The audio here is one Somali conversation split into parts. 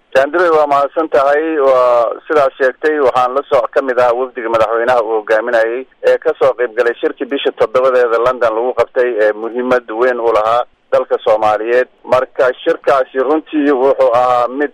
jaandure waa mahadsan tahay waa sidaas sheegtay waxaan la soo ka mid ahaa wafdiga madaxweynaha uu hogaaminayay ee kasoo qayb galay shirkii bisha toddobadeeda london lagu qabtay ee muhiimad weyn u lahaa dalka soomaaliyeed marka shirkaasi runtii wuxuu ahaa mid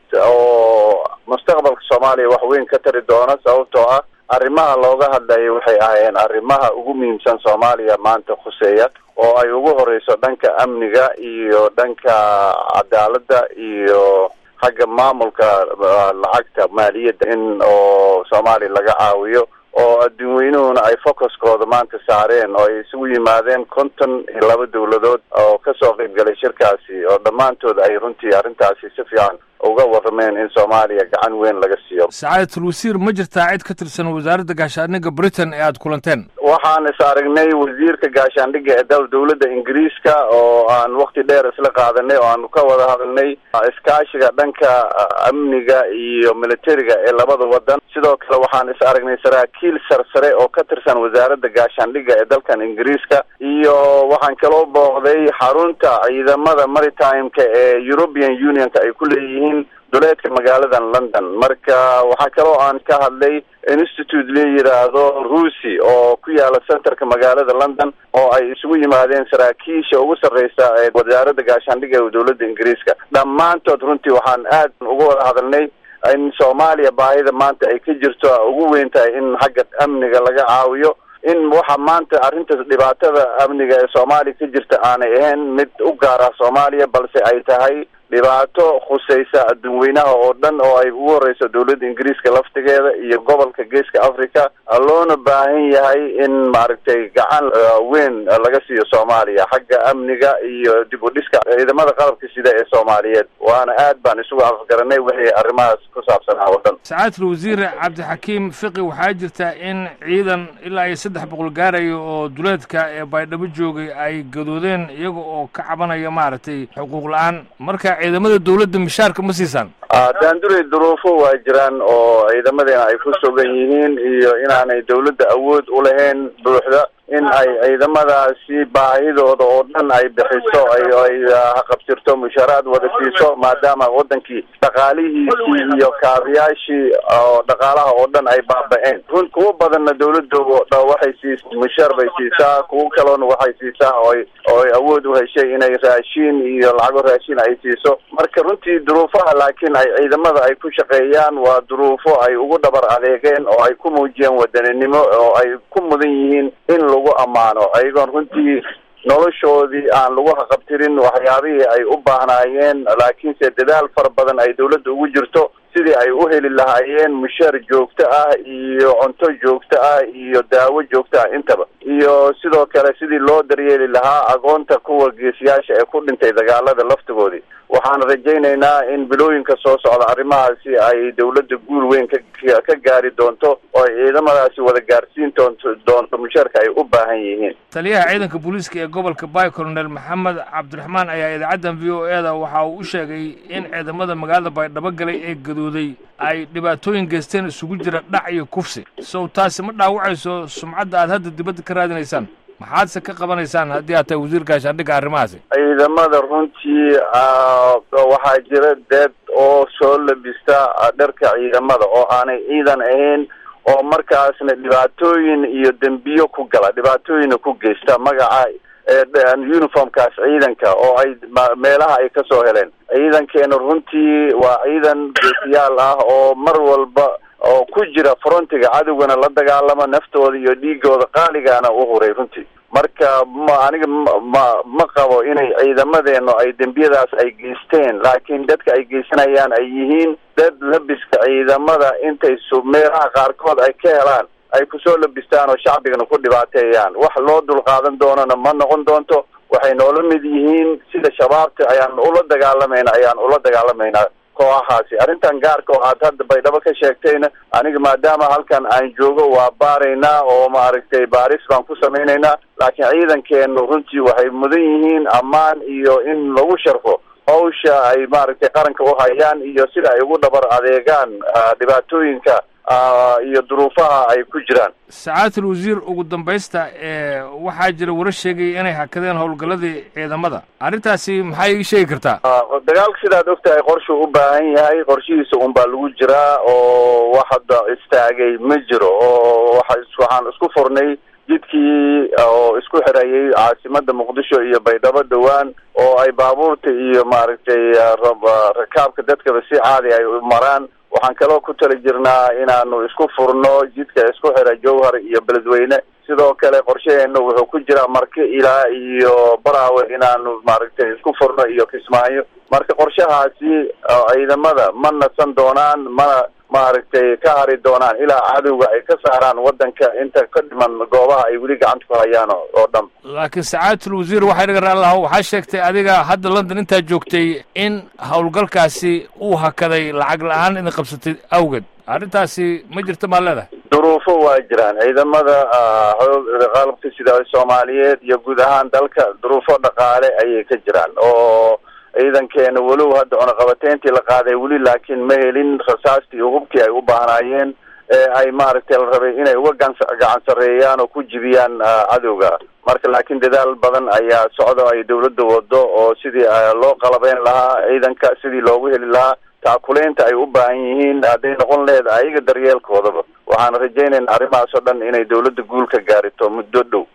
oo mustaqbalka soomaaliya wax weyn ka tari doona sababtoo ah arrimaha looga hadlayay waxay ahaayeen arrimaha ugu muhiimsan soomaaliya maanta khuseeya oo ay ugu horeyso dhanka amniga iyo dhanka cadaaladda iyo xagga maamulka lacagta maaliyadda in oo soomaaliya laga caawiyo oo adduun weynuhuna ay focuskooda maanta saareen oo ay isugu yimaadeen konton iyo laba dawladood oo kasoo qayb galay shirkaasi oo dhammaantood ay runtii arrintaasi si fiican uga warrameen in soomaaliya gacan weyn laga siiyo sacaadatul wasiir ma jirtaa cid ka tirsan wasaaradda gaashaandhigga britain ee aada kulanteen waxaan is aragnay wasiirka gaashaandhigga ee dal dawladda ingiriiska oo aan wakti dheer isla qaadanay oo aanu ka wada hadalnay iskaashiga dhanka amniga iyo militariga ee labada wadan sidoo kale waxaan is aragnay saraakiil sarsare oo ka tirsan wasaaradda gaashaandhigga ee dalkan ingiriiska iyo waxaan kaloo booqday xarunta ciidamada maritimeka ee european unionka ay ku leeyihiin duleedka magaaladan london marka waxaa kaloo aan ka hadlay institute la yidhaahdo ruusi oo ku yaala centerka magaalada london oo ay isugu yimaadeen saraakiisha ugu sarreysa ee wasaaradda gaashaandhigga ee dawladda ingiriiska dhammaantood runtii waxaan aad uga wada hadalnay in soomaaliya baahida maanta ay ka jirto ugu weyn tahay in xagga amniga laga caawiyo in waxa maanta arrintaas dhibaatada amniga ee soomaaliya ka jirta aanay ahayn mid u gaara soomaaliya balse ay tahay dhibaato khuseysa adduun weynaha oo dhan oo ay ugu horeyso dawladda ingiriiska laftigeeda iyo gobolka geeska africa loona baahan yahay in maaragtay gacan weyn laga siiyo soomaaliya xagga amniga iyo dib u dhiska ciidamada qalabka sida ee soomaaliyeed waana aad baan isugu afgaranay wixii arrimahaas ku saabsanaa oo dhan sacaadatul wasiir cabdixakiim fiqi waxaa jirta in ciidan ilaa iyo saddex boqol gaaraya oo duleedka ee baydhabo joogay ay gadoodeen iyaga oo ka cabanaya maaragtay xuquuq la-aan marka ciidamada dawladda mishaarka ma siisaan daandurey duruufo waa jiraan oo ciidamadeena ay ku sugan yihiin iyo inaanay dawladda awood u lahayn buuxda in ay ciidamadaasi baahidooda oo dhan ay bixiso ay haqabtirto mushaaraad wada siiso maadaama wadankii dhaqaalihiisii iyo kaabiyaashii oo dhaqaalaha oo dhan ay baaba-een run kuwo badanna dawladda waxay siis mushaar bay siisaa kuwo kaloona waxay siisaa ooy ooy awood u heshay inay raashiin iyo lacago raashiin ay siiso marka runtii duruufaha laakiin ay ciidamada ay ku shaqeeyaan waa duruufo ay ugu dhabar adeegeen oo ay ku muujiyeen wadaninimo oo ay ku mudan yihiin in lagu ammaano ayagoon runtii noloshoodii aan lagu haqabtirin waxyaabihii ay u baahnaayeen laakiinse dadaal fara badan ay dawladda ugu jirto sidii ay u heli lahaayeen mushaar joogto ah iyo cunto joogto ah iyo daawo joogto ah intaba iyo sidoo kale sidii loo daryeeli lahaa agoonta kuwa geesiyaasha ee ku dhintay dagaalada laftigoodii waxaan rajaynaynaa in bilooyinka soo socda arrimahaasi ay dawladda guul weyn ka ka gaari doonto oo ay ciidamadaasi wada gaarsiin doonto doonto mushaarka ay u baahan yihiin taliyaha ciidanka booliiska ee gobolka bay colonel maxamed cabdiraxmaan ayaa idaacaddan v o e da waxa uu u sheegay in ciidamada magaalada baydhabo galay ee gadooday ay dhibaatooyin geysteen isugu jira dhac iyo kufsi sow taasi ma dhaawacayso sumcadda aad hadda dibadda ka raadinaysaan maxaadse ka qabanaysaan haddii aad tahay wasiir gaashaandhigga arrimahaasi ciidamada runtii waxaa jira dad oo soo labista dharka ciidamada oo aanay ciidan ahayn oo markaasna dhibaatooyin iyo dembiyo ku gala dhibaatooyina ku geysta magaca uniformkaas ciidanka oo ay meelaha ay kasoo heleen ciidankeena runtii waa ciidan geesiyaal ah oo mar walba oo ku jira frontiga cadowgana la dagaalama naftooda iyo dhiigooda qaaligaana u huray runtii marka ma aniga ma ma qabo inay ciidamadeenu ay dembiyadaas ay geysteen laakiin dadka ay geysanayaan ay yihiin dad labiska ciidamada intay su meelaha qaarkood ay ka helaan ay kusoo labistaan oo shacbigana ku dhibaateeyaan wax loo dulqaadan doonana ma noqon doonto waxay noola mid yihiin sida shabaabta ayaan ula dagaalamayna ayaan ula dagaalamaynaa kooxahaasi arrintan gaarka oo aad hadda baydhabo ka sheegtayna aniga maadaama halkan aan joogo waa baaraynaa oo maaragtay baaris baan ku samaynaynaa laakiin ciidankeenu runtii waxay mudan yihiin ammaan iyo in lagu sharfo hawsha ay maaragtay qaranka u hayaan iyo sida ay ugu dhabar adeegaan dhibaatooyinka iyo duruufaha ay ku jiraan sacaatul wasiir ugu dambaysta waxaa jira warar sheegaya inay hakadeen howlgalladii ciidamada arrintaasi maxaa ii sheegi kartaa dagaalka sidaad ogtahay qorshuu u baahan yahay qorshihiisa un baa lagu jiraa oo wax hadda istaagay ma jiro oo waa waxaan isku furnay jidkii oo isku xirayay caasimada muqdisho iyo baydhabo dhowaan oo ay baabuurta iyo maaragtay rakaabka dadkaba si caadi ay maraan waxaan kaloo ku tali jirnaa inaanu isku furno jidka isku xira jowhar iyo beledweyne sidoo kale qorshaheena wuxuu ku jiraa marke ilaa iyo baraawe inaanu maaragtay isku furno iyo kismaayo marka qorshahaasi ciidamada ma nasan doonaan mana maaragtay ka hari doonaan ilaa cadowga ay ka saaraan waddanka inta ka dhiman goobaha ay weli gacanta ku hayaan oo dhan laakiin sacaatul wasiir waxay dhagan allah waxaa sheegtay adiga hadda london intaa joogtay in howlgalkaasi uu hakaday lacag la-aan idin qabsatay awgeed arrintaasi ma jirto maa leedahay duruufo waa jiraan ciidamada qalabka sida soomaaliyeed iyo guud ahaan dalka duruufo dhaqaale ayay ka jiraan oo ciidankeena walow hadda cunaqabateyntii la qaaday weli laakiin ma helin rasaastii iyo hubkii ay u baahnaayeen ee ay maaragtay la rabay inay uga gan gacan sarreeyaan oo ku jibiyaan cadowga marka laakiin dadaal badan ayaa socdo ay dawladda wado oo sidii loo qalabeyn lahaa ciidanka sidii loogu heli lahaa taakuleynta ay u baahan yihiin hadday noqon lehed ayaga daryeelkoodaba waxaan rajaynaynaa arrimahaas oo dhan inay dawladda guul ka gaarito muddo dhow